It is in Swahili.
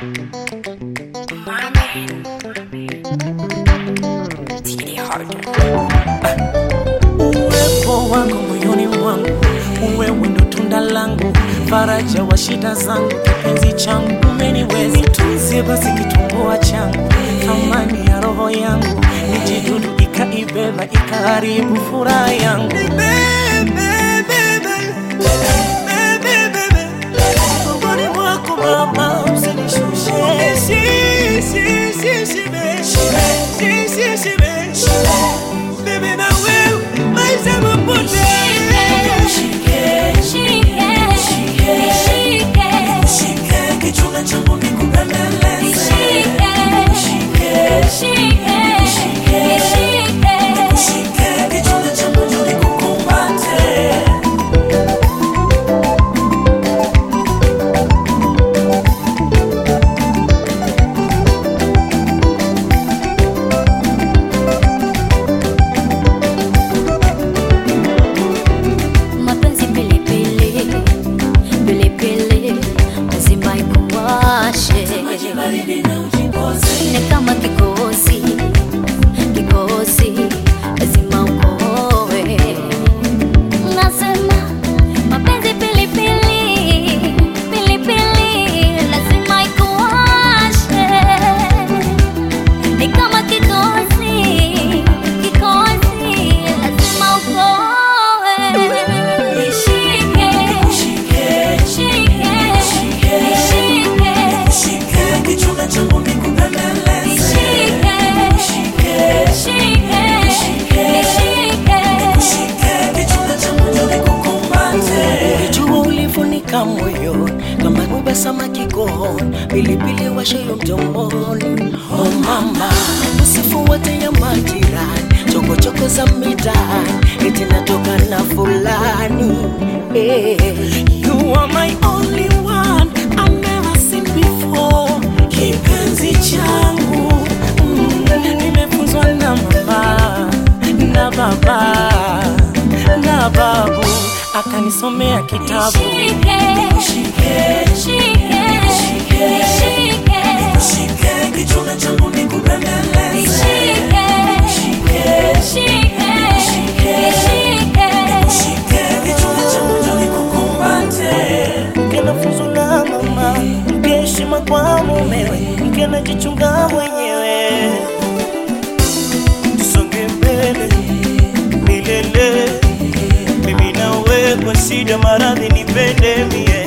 Uwepo wako moyoni mwangu, wewe ndo tunda langu, faraja wa shida zangu, kipenzi changu, umeniweza nitunzie basi kitumbua changu, thamani ya roho yangu, nijidudu ikaibeba ikaharibu furaha yangu. Rohoni mwako Baba, usinishushe. Bebe na wewe maisha mapote Shike kichuna changu nikubembeleze Shike kichuna changu njoo nikukumbate Mapenzi pilipili pilipili lazima ikuwashe, baridi na ujipoze ni kama kikosi kikosi lazima ukoe. Nasema mapenzi pilipili pilipili lazima ikuwashe, ni kama kikosi kikosi lazima ukoe. Nishike Shike Shike, nishike, Shike kichuna changu nikubembeleze nishike, shike, nishike. Shike kichuna changu njoo nikukumbate Ulijua ulifunika moyo kama kuba samaki kooni, pilipili washayo mdomoni. Oh mama, usifuate ya majirani, chokochoko za mitaani, eti natoka na fulani. Eh, You are my only one I've never seen before, kipenzi changu mm, nimefunzwa na mama na baba na babu akanisomea kitabu Nishike, shike, nishike, Shike kichuna changu nikubembeleze nishike, shike, nishike. Shike kichuna changu njoo nikukumbate Mke nafunzwa na mama Mke heshima kwa mumewe Mke najichunga mwenyewe Tusonge mbele milele Mimi nawe kwa shida maradhi nipende mie